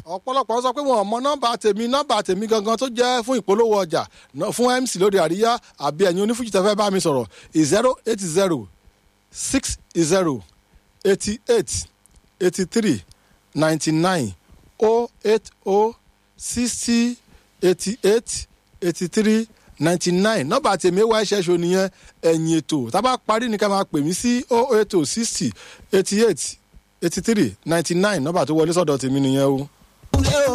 ọ̀pọ̀lọpọ̀ sọ pé wọn ò mọ nọ́mbà tèmi nọ́mbà tèmi gangan tó jẹ́ fún ìpolówó ọjà ná- fún mc lórí àríyá àbí ẹ̀yin onífújì tẹ́fẹ́ bá mi sọ̀rọ̀ zero eight zero six zero eighty eight eighty three ninety nine oh eight oh sixty eighty eight eighty three ninety nine nọ́mbà tèmi wá ẹ̀ṣẹ̀ ṣo nìyẹn ẹ̀yìn ètò tá a bá parí ní ká máa pè mí sí oh eight oh sixty eighty eight eighty three ninety nine nọ́mbà tó wọlé sọ́dọ̀ tèmi nìyẹn o. Kúnlé